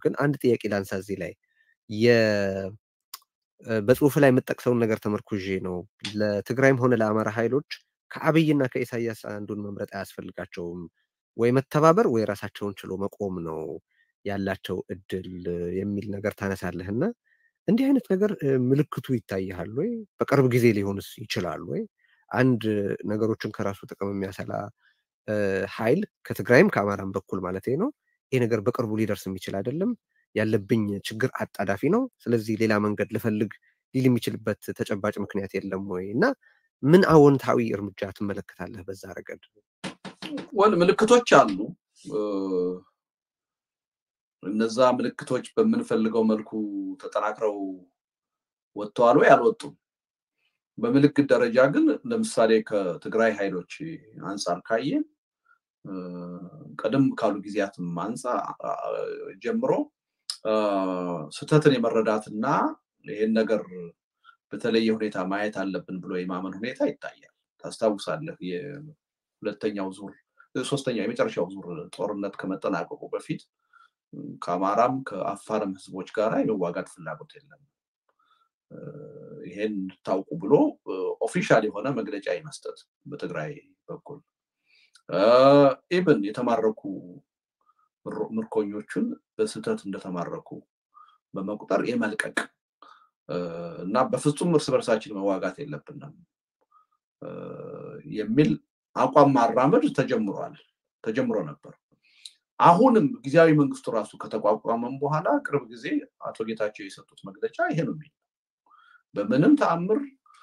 ግን አንድ ጥያቄ ላንሳ እዚህ ላይ በጽሁፍ ላይ የምጠቅሰውን ነገር ተመርኩዤ ነው። ለትግራይም ሆነ ለአማራ ኃይሎች ከአብይና ከኢሳያስ አንዱን መምረጥ አያስፈልጋቸውም። ወይ መተባበር ወይ ራሳቸውን ችሎ መቆም ነው ያላቸው እድል የሚል ነገር ታነሳለህ እና እንዲህ አይነት ነገር ምልክቱ ይታይሃል ወይ? በቅርብ ጊዜ ሊሆንስ ይችላል ወይ? አንድ ነገሮችን ከራሱ ጥቅም የሚያሰላ ኃይል ከትግራይም ከአማራም በኩል ማለት ነው ይህ ነገር በቅርቡ ሊደርስ የሚችል አይደለም፣ ያለብኝ ችግር አጣዳፊ ነው፣ ስለዚህ ሌላ መንገድ ልፈልግ ሊል የሚችልበት ተጨባጭ ምክንያት የለም ወይ እና ምን አዎንታዊ እርምጃ ትመለከታለህ በዛ ረገድ? ወል ምልክቶች አሉ። እነዛ ምልክቶች በምንፈልገው መልኩ ተጠናክረው ወጥተዋል ወይ አልወጡም? በምልክት ደረጃ ግን ለምሳሌ ከትግራይ ኃይሎች አንጻር ካየን ቀደም ካሉ ጊዜያትም አንጻር ጀምሮ ስህተትን የመረዳትና ይህን ነገር በተለየ ሁኔታ ማየት አለብን ብሎ የማመን ሁኔታ ይታያል። ታስታውሳለህ የሁለተኛው ዙር ሶስተኛው የመጨረሻው ዙር ጦርነት ከመጠናቀቁ በፊት ከአማራም ከአፋርም ህዝቦች ጋር የመዋጋት ፍላጎት የለም ይሄን እንድታውቁ ብሎ ኦፊሻል የሆነ መግለጫ የመስጠት በትግራይ በኩል ኢብን የተማረኩ ምርኮኞቹን በስህተት እንደተማረኩ በመቁጠር የመልቀቅ እና በፍጹም እርስ በርሳችን መዋጋት የለብንም የሚል አቋም ማራመድ ተጀምሯል ተጀምሮ ነበር። አሁንም ጊዜያዊ መንግስቱ ራሱ ከተቋቋመም በኋላ ቅርብ ጊዜ አቶ ጌታቸው የሰጡት መግለጫ ይሄ ነው የሚል በምንም ተአምር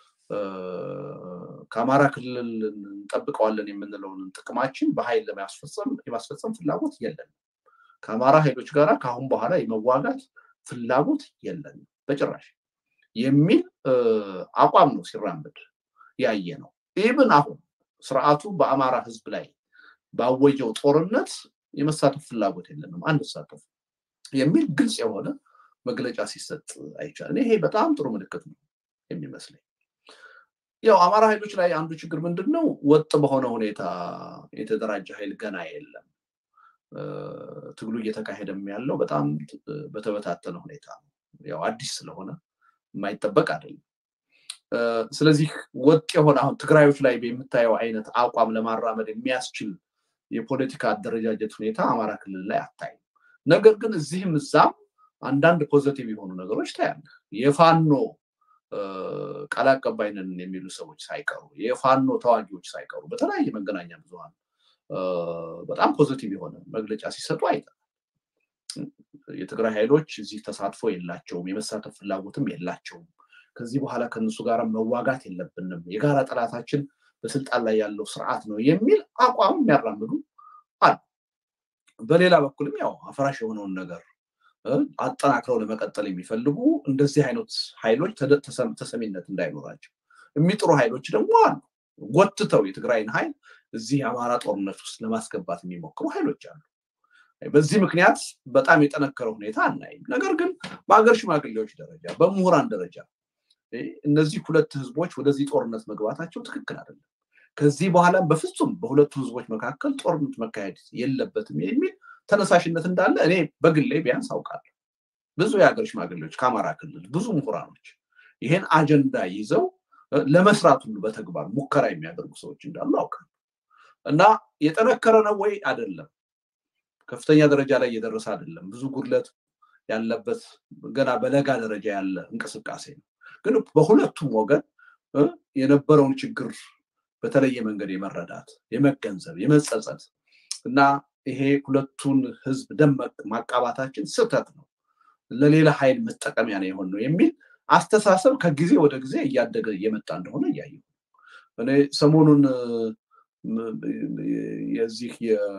ከአማራ ክልል እንጠብቀዋለን የምንለውን ጥቅማችን በኃይል ለማስፈጸም የማስፈጸም ፍላጎት የለንም። ከአማራ ኃይሎች ጋር ከአሁን በኋላ የመዋጋት ፍላጎት የለንም በጭራሽ የሚል አቋም ነው ሲራመድ ያየ ነው። ኢብን አሁን ስርዓቱ በአማራ ህዝብ ላይ ባወጀው ጦርነት የመሳተፍ ፍላጎት የለንም አንሳተፍ የሚል ግልጽ የሆነ መግለጫ ሲሰጥ አይቻልም። ይሄ በጣም ጥሩ ምልክት ነው የሚመስለኝ። ያው አማራ ኃይሎች ላይ አንዱ ችግር ምንድን ነው? ወጥ በሆነ ሁኔታ የተደራጀ ኃይል ገና የለም። ትግሉ እየተካሄደም ያለው በጣም በተበታተነ ሁኔታ ነው። ያው አዲስ ስለሆነ የማይጠበቅ አይደለም። ስለዚህ ወጥ የሆነ አሁን ትግራዮች ላይ የምታየው አይነት አቋም ለማራመድ የሚያስችል የፖለቲካ አደረጃጀት ሁኔታ አማራ ክልል ላይ አታይም። ነገር ግን እዚህም እዛም አንዳንድ ፖዘቲቭ የሆኑ ነገሮች ታያለህ። የፋኖ ቃል አቀባይ ነን የሚሉ ሰዎች ሳይቀሩ የፋኖ ተዋጊዎች ሳይቀሩ በተለያየ መገናኛ ብዙኃን በጣም ፖዘቲቭ የሆነ መግለጫ ሲሰጡ አይተናል። የትግራይ ኃይሎች እዚህ ተሳትፎ የላቸውም፣ የመሳተፍ ፍላጎትም የላቸውም። ከዚህ በኋላ ከነሱ ጋር መዋጋት የለብንም፣ የጋራ ጠላታችን በስልጣን ላይ ያለው ስርዓት ነው የሚል አቋም የሚያራምዱ አሉ። በሌላ በኩልም ያው አፍራሽ የሆነውን ነገር አጠናክረው ለመቀጠል የሚፈልጉ እንደዚህ አይነት ኃይሎች ተሰሚነት እንዳይኖራቸው የሚጥሩ ኃይሎች ደግሞ አሉ። ጎትተው የትግራይን ኃይል እዚህ የአማራ ጦርነት ውስጥ ለማስገባት የሚሞክሩ ኃይሎች አሉ። በዚህ ምክንያት በጣም የጠነከረ ሁኔታ አናይም። ነገር ግን በሀገር ሽማግሌዎች ደረጃ፣ በምሁራን ደረጃ እነዚህ ሁለት ህዝቦች ወደዚህ ጦርነት መግባታቸው ትክክል አይደለም፣ ከዚህ በኋላም በፍጹም በሁለቱ ህዝቦች መካከል ጦርነት መካሄድ የለበትም የሚል ተነሳሽነት እንዳለ እኔ በግሌ ቢያንስ አውቃለሁ። ብዙ የሀገር ሽማግሌዎች ከአማራ ክልል ብዙ ምሁራኖች ይሄን አጀንዳ ይዘው ለመስራት ሁሉ በተግባር ሙከራ የሚያደርጉ ሰዎች እንዳሉ አውቃለሁ። እና የጠነከረ ነው ወይ አይደለም፣ ከፍተኛ ደረጃ ላይ እየደረሰ አይደለም፣ ብዙ ጉድለት ያለበት ገና በለጋ ደረጃ ያለ እንቅስቃሴ ነው። ግን በሁለቱም ወገን የነበረውን ችግር በተለየ መንገድ የመረዳት የመገንዘብ የመጸጸት እና ይሄ ሁለቱን ህዝብ ደም ማቃባታችን ስህተት ነው፣ ለሌላ ኃይል መጠቀሚያ ነው የሆን ነው የሚል አስተሳሰብ ከጊዜ ወደ ጊዜ እያደገ እየመጣ እንደሆነ እያየ እኔ ሰሞኑን የዚህ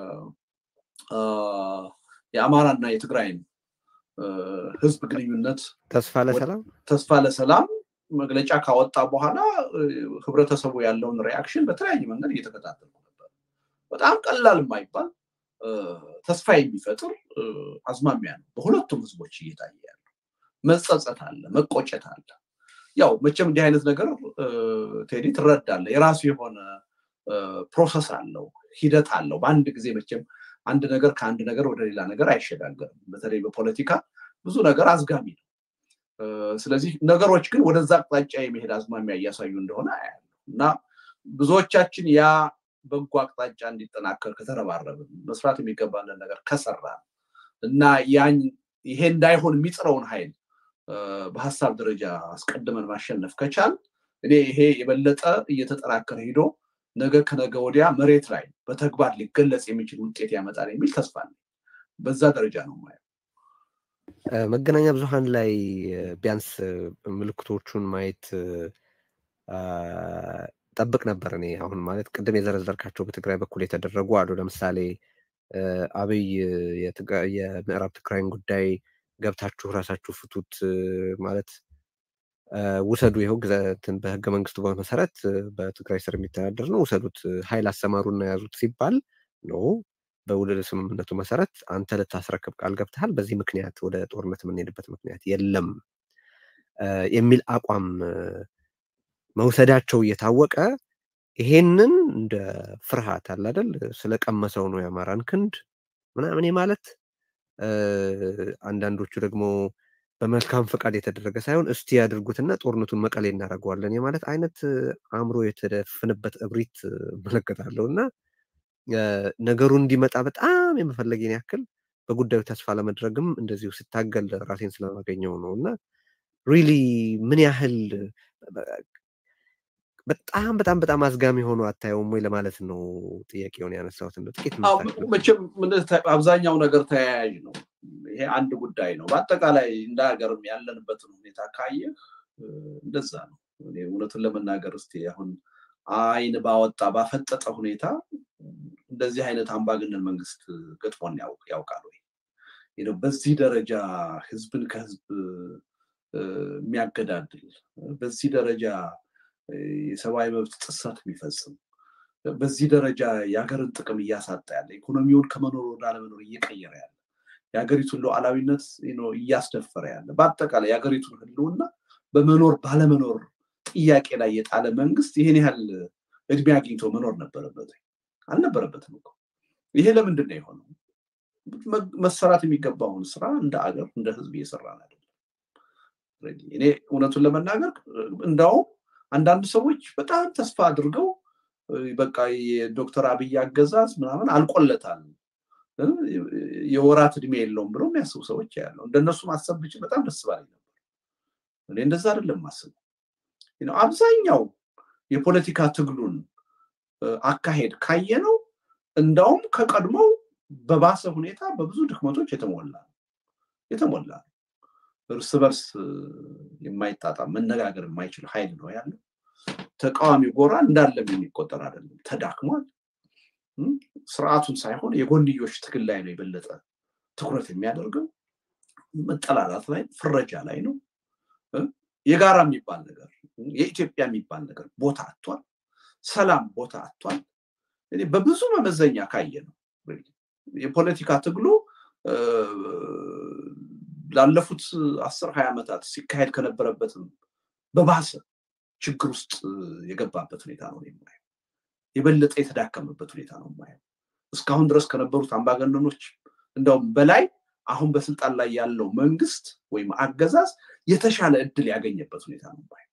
የአማራና የትግራይን ህዝብ ግንኙነት ተስፋ ለሰላም ተስፋ ለሰላም መግለጫ ካወጣ በኋላ ህብረተሰቡ ያለውን ሪያክሽን በተለያየ መንገድ እየተከታተልኩ ነበር። በጣም ቀላል የማይባል ተስፋ የሚፈጥር አዝማሚያ ነው በሁለቱም ህዝቦች እየታየ ያለው። መጸጸት አለ፣ መቆጨት አለ። ያው መቼም እንዲህ አይነት ነገር ቴዲ ትረዳለህ፣ የራሱ የሆነ ፕሮሰስ አለው፣ ሂደት አለው። በአንድ ጊዜ መቼም አንድ ነገር ከአንድ ነገር ወደ ሌላ ነገር አይሸጋገርም። በተለይ በፖለቲካ ብዙ ነገር አዝጋሚ ነው። ስለዚህ ነገሮች ግን ወደዛ አቅጣጫ የመሄድ አዝማሚያ እያሳዩ እንደሆነ አያለሁ እና ብዙዎቻችን ያ በጎ አቅጣጫ እንዲጠናከር ከተረባረብን መስራት የሚገባንን ነገር ከሰራ እና ያን ይሄ እንዳይሆን የሚጥረውን ኃይል በሀሳብ ደረጃ አስቀድመን ማሸነፍ ከቻል እኔ ይሄ የበለጠ እየተጠናከረ ሂዶ ነገ ከነገ ወዲያ መሬት ላይ በተግባር ሊገለጽ የሚችል ውጤት ያመጣል የሚል ተስፋ አለኝ። በዛ ደረጃ ነው ማየው። መገናኛ ብዙኃን ላይ ቢያንስ ምልክቶቹን ማየት ጠብቅ ነበር። እኔ አሁን ማለት ቅድም የዘረዘርካቸው በትግራይ በኩል የተደረጉ አሉ። ለምሳሌ አብይ የምዕራብ ትግራይን ጉዳይ ገብታችሁ ራሳችሁ ፍቱት ማለት ውሰዱ፣ ይኸው ግዛትን በህገ መንግስቱ መሰረት በትግራይ ስር የሚተዳደር ነው፣ ውሰዱት፣ ኃይል አሰማሩና ያዙት ሲባል ነው በውል ስምምነቱ መሰረት አንተ ልታስረክብ ቃል ገብተሃል፣ በዚህ ምክንያት ወደ ጦርነት የምንሄድበት ምክንያት የለም የሚል አቋም መውሰዳቸው እየታወቀ ይሄንን እንደ ፍርሃት አለ አይደል ስለቀመሰው ነው የአማራን ክንድ ምናምን ማለት አንዳንዶቹ ደግሞ በመልካም ፈቃድ የተደረገ ሳይሆን እስቲ ያድርጉትና ጦርነቱን መቀሌ እናደርገዋለን የማለት አይነት አእምሮ የተደፍንበት እብሪት እመለከታለሁ እና ነገሩ እንዲመጣ በጣም የመፈለጌን ያክል በጉዳዩ ተስፋ ለመድረግም እንደዚሁ ስታገል ራሴን ስለማገኘው ነው እና ሪሊ ምን ያህል በጣም በጣም በጣም አዝጋሚ ሆኖ አታየውም ወይ ለማለት ነው ጥያቄውን ያነሳሁት። እንደ ጥቂት መቼም አብዛኛው ነገር ተያያዥ ነው። ይሄ አንድ ጉዳይ ነው። በአጠቃላይ እንደ ሀገርም ያለንበትን ሁኔታ ካየህ እንደዛ ነው። እኔ እውነቱን ለመናገር እስቲ አሁን አይን ባወጣ ባፈጠጠ ሁኔታ እንደዚህ አይነት አምባገነን መንግስት ገጥሞን ያውቃል ወይ? በዚህ ደረጃ ህዝብን ከህዝብ የሚያገዳድል በዚህ ደረጃ የሰብአዊ መብት ጥሰት የሚፈጽም በዚህ ደረጃ የሀገርን ጥቅም እያሳጣ ያለ ኢኮኖሚውን ከመኖር ወደ አለመኖር እየቀየረ ያለ የሀገሪቱን ሉዓላዊነት እያስደፈረ ያለ በአጠቃላይ የሀገሪቱን ህልውና በመኖር ባለመኖር ጥያቄ ላይ የጣለ መንግስት ይህን ያህል እድሜ አግኝቶ መኖር ነበረበት አልነበረበትም እኮ። ይሄ ለምንድን ነው የሆነው? መሰራት የሚገባውን ስራ እንደ አገር እንደ ህዝብ እየሰራን አይደለም። እኔ እውነቱን ለመናገር እንዳውም አንዳንድ ሰዎች በጣም ተስፋ አድርገው በቃ የዶክተር አብይ አገዛዝ ምናምን አልቆለታል የወራት እድሜ የለውም ብለው የሚያስቡ ሰዎች ያለው እንደነሱ ማሰብ ብችል በጣም ደስ ባለኝ ነበር። እኔ እንደዛ አይደለም ማስበው። አብዛኛው የፖለቲካ ትግሉን አካሄድ ካየነው እንዳውም ከቀድሞው በባሰ ሁኔታ በብዙ ድክመቶች የተሞላ የተሞላ እርስ በርስ የማይጣጣም መነጋገር የማይችል ኃይል ነው ያለው። ተቃዋሚ ጎራ እንዳለም የሚቆጠር አይደለም፣ ተዳክሟል። ስርዓቱን ሳይሆን የጎንዮሽ ትግል ላይ ነው የበለጠ ትኩረት የሚያደርገው። መጠላላት ላይ ፍረጃ ላይ ነው። የጋራ የሚባል ነገር የኢትዮጵያ የሚባል ነገር ቦታ አጥቷል። ሰላም ቦታ አጥቷል። በብዙ መመዘኛ ካየ ነው የፖለቲካ ትግሉ ላለፉት አስር ሀያ ዓመታት ሲካሄድ ከነበረበትም በባሰ ችግር ውስጥ የገባበት ሁኔታ ነው የማየው። የበለጠ የተዳከመበት ሁኔታ ነው የማየው። እስካሁን ድረስ ከነበሩት አምባገነኖች እንደውም በላይ አሁን በስልጣን ላይ ያለው መንግስት ወይም አገዛዝ የተሻለ እድል ያገኘበት ሁኔታ ነው የማየው።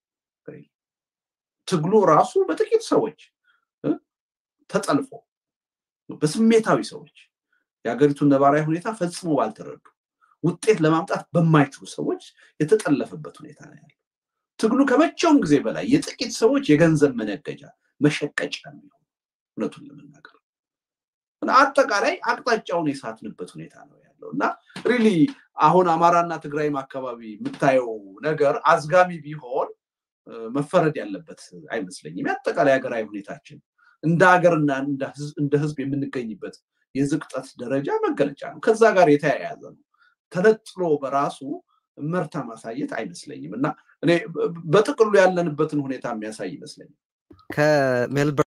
ትግሉ ራሱ በጥቂት ሰዎች ተጠልፎ በስሜታዊ ሰዎች የሀገሪቱን ነባራዊ ሁኔታ ፈጽሞ ባልተረዱ ውጤት ለማምጣት በማይችሉ ሰዎች የተጠለፈበት ሁኔታ ነው ያለው። ትግሉ ከመቼውም ጊዜ በላይ የጥቂት ሰዎች የገንዘብ መነገጃ መሸቀጫ የሚሆን እውነቱን ለመናገር አጠቃላይ አቅጣጫውን የሳትንበት ሁኔታ ነው ያለው እና ሪሊ አሁን አማራና ትግራይም አካባቢ የምታየው ነገር አዝጋሚ ቢሆን መፈረድ ያለበት አይመስለኝም። የአጠቃላይ ሀገራዊ ሁኔታችን እንደ ሀገርና እንደ ህዝብ የምንገኝበት የዝቅጠት ደረጃ መገለጫ ነው። ከዛ ጋር የተያያዘ ነው። ተነጥሎ በራሱ መርታ ማሳየት አይመስለኝም እና እኔ በጥቅሉ ያለንበትን ሁኔታ የሚያሳይ ይመስለኛል። ከሜልበርን